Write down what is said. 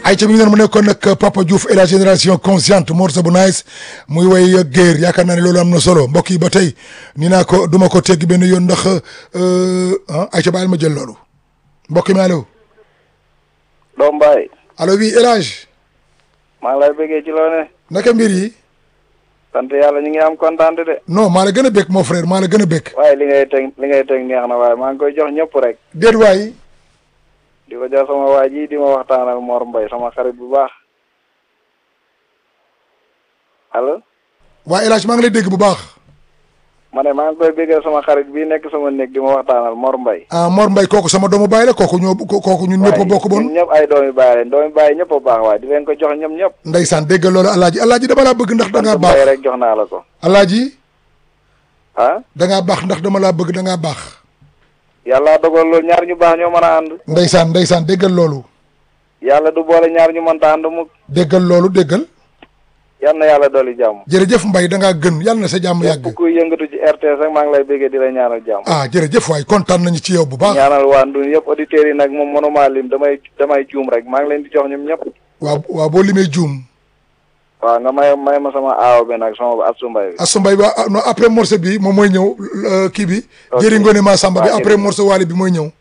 ay ca mi ngi noonu mu nekkoon nag Papa Diouf et la génération consciente morceau bu nice muy way géer yaakaar naa ne loolu am na solo mbokk yi ba tey ni naa ko duma ko tegg benn yoon ndax ah ay ca baal ma jël loolu mbokk mi allo doom baay allo oui El Hadj maa ngi lay bëggee ci loo ne naka mbir yi sant yàlla ñu ngi am kontaan de non maa la gën a bëgg mon frère maa la gën a bëgg waaye li ngay teg li ngay teg neex na waaye maa ngi koy jox ñëpp rek déet waay di ko jox sama waa ji di ma waxtaanal Mor Mbaye sama xarit bu baax allo waa El Hadj maa ngi lay dégg bu baax ma ne maa ngi koy bëggee sama xarit bii nekk sama néeg di ma waxtaanal Mor Mbaye ah Mor Mbaye kooku sama doomu baay la kooku ñoo kooku ñun ñëpp a bokk bon ñun ñëpp ay doomi baay leen doomi baay ñëpp a baax waaye di leen ko jox ñëpp ñëpp ndeysaan déggal loolu alaaji alaaji dama laa bëgg ndax da ngaa sant baax Mbaye rek jox naa la ko alaaji ah da ngaa baax ndax dama laa bëgg da ngaa baax yàlla dogal loolu ñaar ñu baax ñoo mën a ànd ndeysaan ndeysaan déggal loolu yàlla du boole ñaar ñu mënta ànd mu déggal loolu déggal yal na yàlla dolli jàmm jërëjëf Mbaye da ngaa gën yàlla na sa jàmm yàgg képp kuy yëngatu ci RTS rek maa ngi lay bëggee di la ñaanal jàmm ah jërëjëf waay kontaan nañu ci yow bu baax ñaanal waa Ndun yëpp auditeurs yi nag moom mënuma lim damay damay juum rek maa ngi leen di jox ñoom ñëpp waaw waaw boo limee juum waaw nga may may ma sama aaw bi nag sama Assou Mbaye bi Assou Mbaye ba non après morceau bi moom mooy ñëw euh, kii bi Ok. jëri ngone ma samba bi Waaw, après jërëjëf. morceau waali bi mooy ñëw